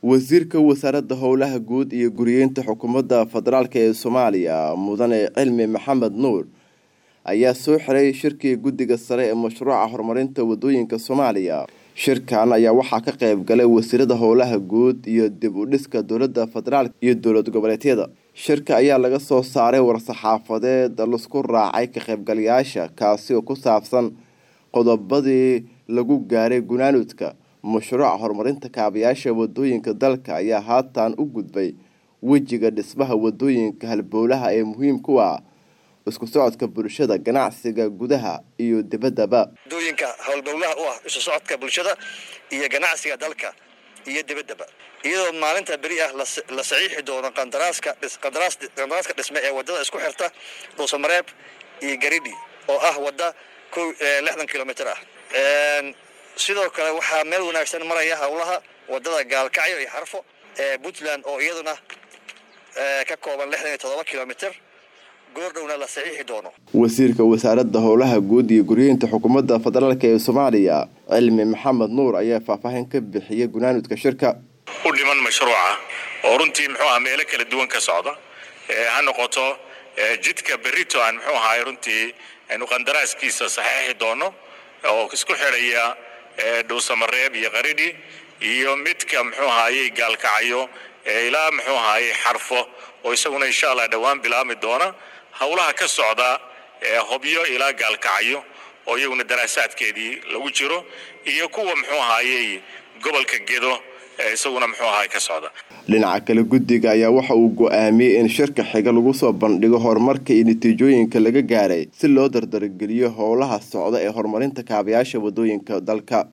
wasiirka wasaaradda howlaha guud iyo guriyeynta xukuumadda federaalk ee soomaaliya mudane cilmi maxamed nuur ayaa soo xiray shirkii guddiga sare ee mashruuca horumarinta wadooyinka soomaaliya shirkan ayaa waxaa ka qayb galay wasiirada howlaha guud iyo dib u dhiska dowladda federaalk iyo dowlad goboleedyada shirka ayaa laga soo saaray war-saxaafadeed laisku raacay ka qaybgalayaasha kaasi oo ku saabsan qodobadii lagu gaaray gunaanudka mashruuca horumarinta kaabayaasha wadooyinka dalka ayaa haatan u gudbay wejiga dhismaha wadooyinka halbowlaha ee muhiim ku ah isku socodka bulshada ganacsiga gudaha iyo dibaddaba wadooyinka howlbowlaha u ah isu socodka bulshada iyo ganacsiga dalka iyo dibaddaba iyadoo maalinta beri ah la saxiixi doono qandaraaska qandaraaska dhisme ee wadada isku xirta dhuusamareeb iyo garidhi oo ah wadda lixdan kilomitr ah sidoo kale waxaa meel wanaagsan maraya howlaha wadada gaalkacyo iyo xarfo ee puntland oo iyaduna ka kooban lixdan iyo todoba kilomitr goordhowna la saxiixi doono wasiirka wasaaradda howlaha guud iyo guryeynta xukuumadda federaalk ee soomaaliya cilmi maxamed nuur ayaa faahfaahin ka bixiyay gunaanudka shirka u dhiman mashruuca oo runtii muxuu aha meelo kala duwan ka socda ha noqoto jidka berito aan muxuu ahaay runtii aynu qandaraaskiisa saxeexi doono oo isku xidhaya dhuusamareeb iyo qaridhi iyo midka muxuu ahaayey gaalkacayo ilaa muxuu ahaayey xarfo oo isaguna insha allah dhowaan bilaabmi doona howlaha ka socda hobyo ilaa gaalkacayo oo iyaguna daraasaadkeedii lagu jiro iyo kuwa muxuu ahaayey gobolka gedo isaguna muxuu ahaay ka socda dhinaca kale guddiga ayaa waxa uu go-aamiyey in shirka xiga lagu soo bandhigo horumarka iyo natiijooyinka laga gaaray si loo dardargeliyo howlaha socda ee horumarinta kaabayaasha wadooyinka dalka